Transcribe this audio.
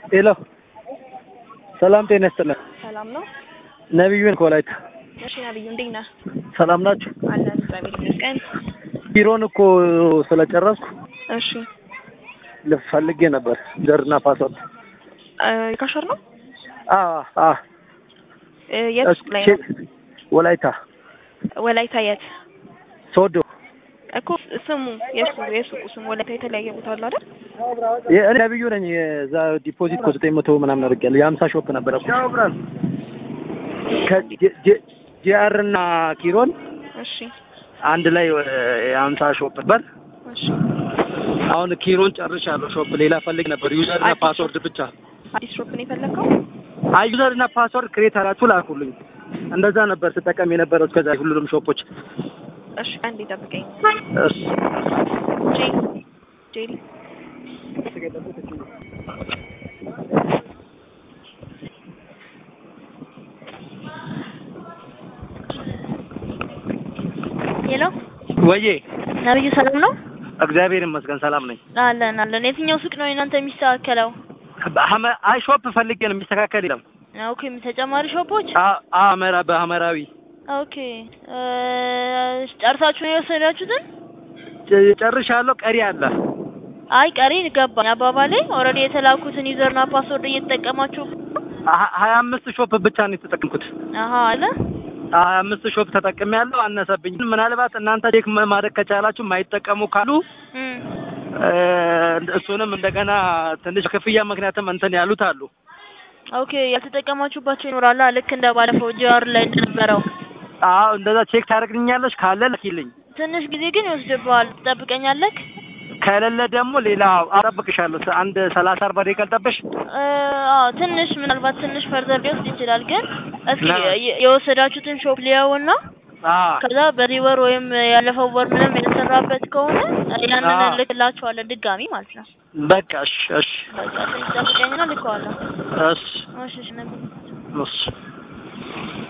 ሄሎ ሰላም ጤና ይስጥልን። ሰላም ነው። ነቢዩን ከወላይታ እሺ ነብዩ እንዴት ነህ? ሰላም ናችሁ? አለን እግዚአብሔር ይመስገን። ቢሮን እኮ ስለጨረስኩ እሺ ልፈልጌ ነበር ዘርና ፓስወርድ። እ ካሸር ነው አ አ እ የት ሱቅ ላይ ነው? ወላይታ ወላይታ የት ሶዶ እኮ ስሙ የሱ የሱቁ ስሙ ወላይታ የተለያየ ቦታ አለ አይደል? እኔ ነቢዩ ነኝ። የዛ ዲፖዚት እኮ ዘጠኝ መቶ ምናምን አድርጌያለሁ። የሀምሳ ሾፕ ነበረ እኮ ከጂአር እና ኪሮን እሺ አንድ ላይ የሀምሳ ሾፕ ነበር። እሺ አሁን ኪሮን ጨርሻለሁ። ሾፕ ሌላ ፈልግ ነበር ዩዘር እና አዲስ ፓስወርድ ብቻ። አዲስ ሾፕ ነው የፈለግከው? አይ ዩዘር እና ፓስወርድ ክሬት አላችሁ ላኩልኝ። እንደዛ ነበር ስጠቀም የነበረው እስከዛ ሁሉንም ሾፖች። እሺ አንዴ ጠብቀኝ። እሺ ጄ ጄሪ ሄሎ ወዬ ነብዩ ሰላም ነው? እግዚአብሔር ይመስገን ሰላም ነኝ። አለን አለን። የትኛው ሱቅ ነው እናንተ የሚስተካከለው? በሐመ- አይ ሾፕ ፈልጌ ነው የሚስተካከል የለም። ኦኬ ተጨማሪ ሾፖች? አ- አመራ በሐመራዊ ኦኬ እ ጨርሳችሁ ነው የወሰዳችሁትን? ጨ- ጨርሻለሁ። ቀሪ አለ። አይ ቀሪ ገባኝ አባባሌ። ኦልሬዲ የተላኩትን ዩዘርና ፓስወርድ እየተጠቀማችሁ ሀ- ሀያ አምስት ሾፕ ብቻ ነው የተጠቀምኩት። አሀ አለ ሀያ አምስት ሾፕ ተጠቅሜ ያለው አነሰብኝ። ምናልባት እናንተ ቼክ ማ- ማድረግ ከቻላችሁ የማይጠቀሙ ካሉ እም እ፣ እሱንም እንደገና ትንሽ ክፍያ ምክንያትም እንትን ያሉት አሉ። ኦኬ ያልተጠቀማችሁባቸው ይኖራላ ልክ እንደ ባለፈው ጂአር ላይ እንደነበረው። አዎ እንደዛ ቼክ ታደርግልኛለች። ካለ ልኪልኝ፣ ትንሽ ጊዜ ግን ይወስድብሃል። ትጠብቀኛለህ? ከሌለ ደግሞ ሌላ አጠብቅሻለሁ። አንድ ሰላሳ አርባ ደቂቃ ልጠብሽ። እ አዎ ትንሽ ምናልባት ትንሽ ፈርዘር ሊወስድ ይችላል። ግን እስኪ ና- የ- የወሰዳችሁትን ሾፕ ሊያውና አዎ ከዛ በዚህ ወር ወይም ያለፈው ወር ምንም የተሰራበት ከሆነ ያንን አዎ። ልክላችኋለን ድጋሚ ማለት ነው። በቃ እሺ፣ እሺ፣ በቃ ትንሽ ጠብቀኝና ልከዋለሁ። እሺ፣ እሺ እሺ ነበር እሺ